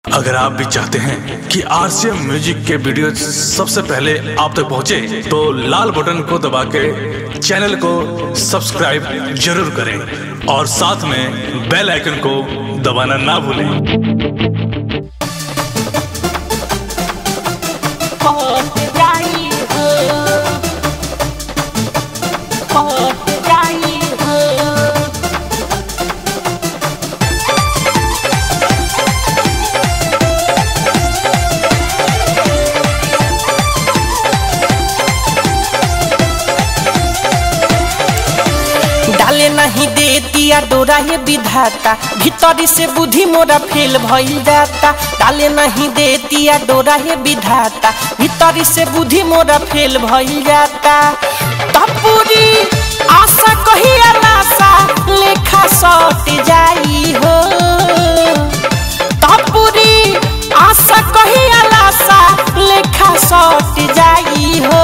अगर आप भी चाहते हैं कि आरसीएम म्यूजिक के वीडियो सबसे पहले आप तक पहुंचे, तो लाल बटन को दबा के चैनल को सब्सक्राइब जरूर करें और साथ में बेल आइकन को दबाना ना भूलें पहुंच जाई हो पहुंच जाई हो डाले नहीं दे दिया डोरा ये विधाता भीतरी से बुद्धि मोरा फेल भइल जाता डाले नहीं दे दिया डोरा ये विधाता भीतरी से बुद्धि मोरा फेल भइल जाता तपूरी आशा कही आशा लेखा सट जाई हो तपूरी आशा कही आशा लेखा सट जाई हो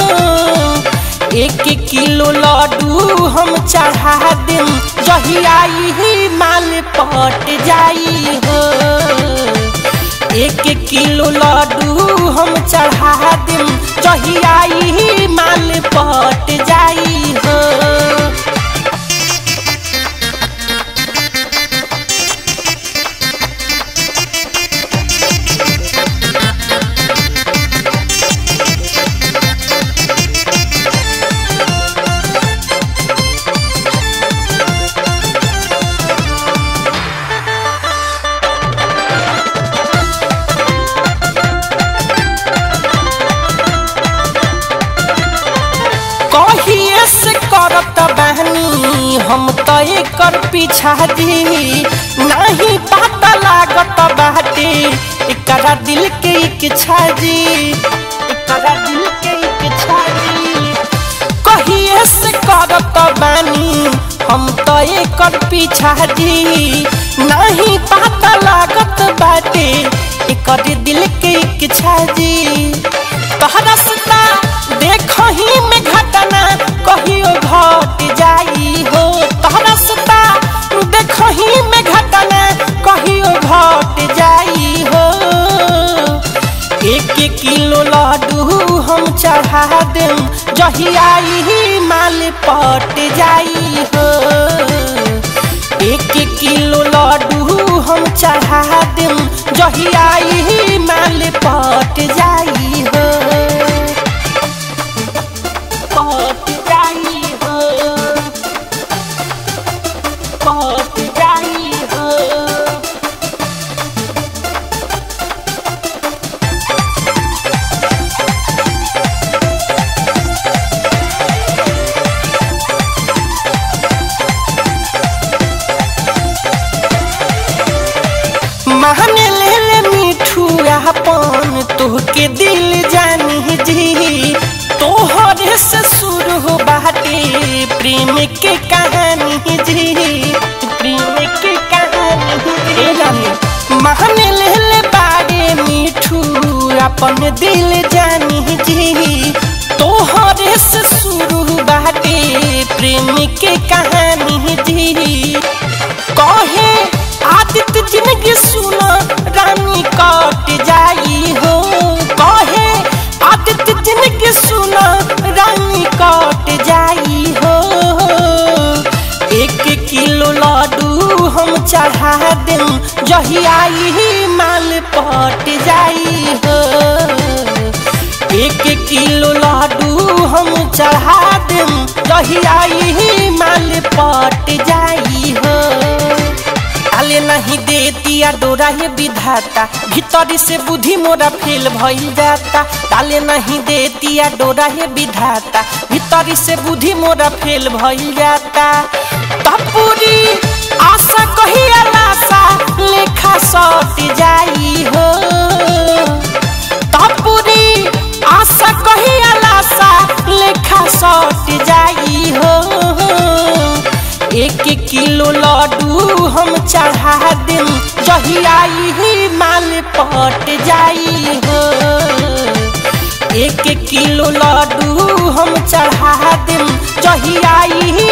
एक किलो लड्डू हम चढ़ा देम जही आई ही माल पट जाई हो एक किलो लड्डू हम चढ़ा देम जही आई ही माल पट जाई हो कहिए से करत बहनी हम तो एकर पीछा दी नहीं पता लागत बाटे एकरा दिल के इच्छा जी एकरा दिल के इच्छा जी कहिए से करत बानी हम तो एकर पीछा दी नहीं पता लागत बाटे एकर दिल के इच्छा जी तोहरा सता देखही में घटना कहियो घट जाई हो तोहरा सता देखही में घटना कहियो घट जाई हो एक किलो लड्डू हम चढ़ा देम जही आई ही माल पट जाई हो एक किलो लड्डू हम चढ़ा देम जही आई ही माल पट जाई हो पहुंच जाई हो पहुंच जाई हो महने ले ले मिठू अपन तोहके दिल जानी जी तोहरे से शुरू हो बाटे प्रेम के कहानी जी प्रेम के कहानी जी महने ले ले बारे मिठू अपन दिल जानी जी तोहरे से शुरू बाटे प्रेम के कहानी जी कहे आदित्य जिंदगी सुना रानी कट जाई हो कहे आदित्य जिंदगी सुना रानी कट जाई हो एक किलो लड्डू हम चढ़ा देम जही आई ही माल पट जाई हो एक किलो लड्डू हम चढ़ा देम जही आई ही माल पट जाई हो डाले नहीं दे दिया डोरा ये विधाता भीतरी से बुद्धि मोरा फेल भइल जाता डाले नहीं दे दिया डोरा ये विधाता भीतरी से बुद्धि मोरा फेल भइल जाता तपूरी आशा कही आशा लेखा सट जाई हो तपूरी आशा कही आशा लेखा सट जाई हो एक किलो लड्डू हम चढ़ा देम जही आई ही माल पट जाई हो एक किलो लड्डू हम चढ़ा देम जही आई ही